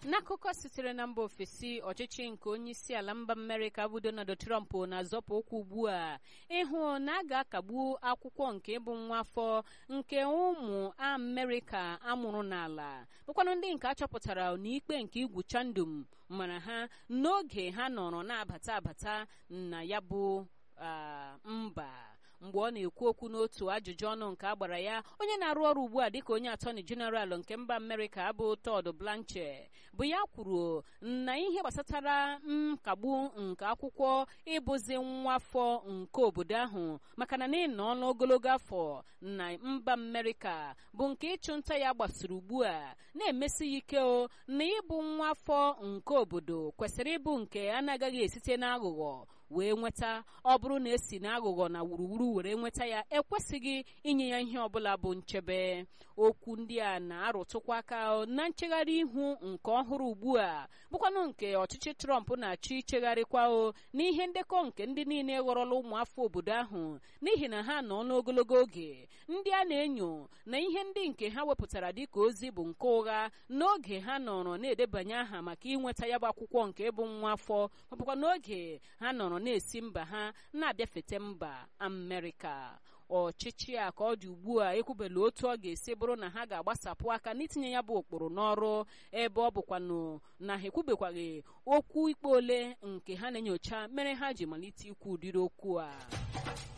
n'akụkọ sitere na mba ofesi ọchịchị nke onye isi ala mba amerịka bụ donald trump na-azọpụ ụkwụ ugbu a ịhụ na a ga-akagbu akwụkwọ nke ịbụ nwa afọ nke ụmụ amerịka amụrụ n'ala bụkwanụ ndị nke achọpụtara n'ikpe nke igwu chandum mara ha n'oge ha nọrọ na-abata abata na ya bụ mba mgbe ọ na-ekwu okwu n'otu ajụjụ ọnụ nke a gbara ya onye na-arụ ọrụ ugbu a dịka onye atọni jeneral nke mba amerịka bụ Todd Blanche bụ ya kwuru na ihe gbasatara nkagbu nke akwụkwọ ịbụzi nwa afọ nke obodo ahụ maka na n'ịnọ n'ogologo afọ na mba amerịka bụ nke ịchụ nta ya gbasiri ugbu a na-emesi ya ike o na ịbụ nwa afọ nke obodo kwesịrị ịbụ nke a na-agaghị esite n'aghụghọ wee nweta ọ bụrụ na esi n'aghụghọ na wuruwuru were nweta ya ekwesịghị inye ya ihe ọbụla bụ nchebe okwu ndị a na-arụtụkwa aka na nchegharị ihu nke ọhụrụ ugbu a bụkwanụ nke ọchịchị Trump na-achọ ichegharịkwa o n'ihe ndekọ nke ndị niile ghọrọla ụmụafọ obodo ahụ n'ihi na ha nọ n'ogologo oge ndị a na-enyo na ihe ndị nke ha wepụtara dịka ozi bụ nke ụgha n'oge ha nọrọ na-edebanye aha maka inweta ya bụ akwụkwọ nke bụ nwa afọ ma bụkwa n'oge ha nọrọ na-esi mba ha na-abịafete mba Amerịka ọchịchị a ka ọ dị ugbu a ekwubela otu ọ ga-esi bụrụ na ha ga-agbasapụ aka n'itinye ya bụ ụkpụrụ n'ọrụ ebe ọ bụkwanụ na ha ekwubekwaghị okwu ikpe ole nke ha na-enyocha mere ha ji malite ikwu ụdịrị okwu a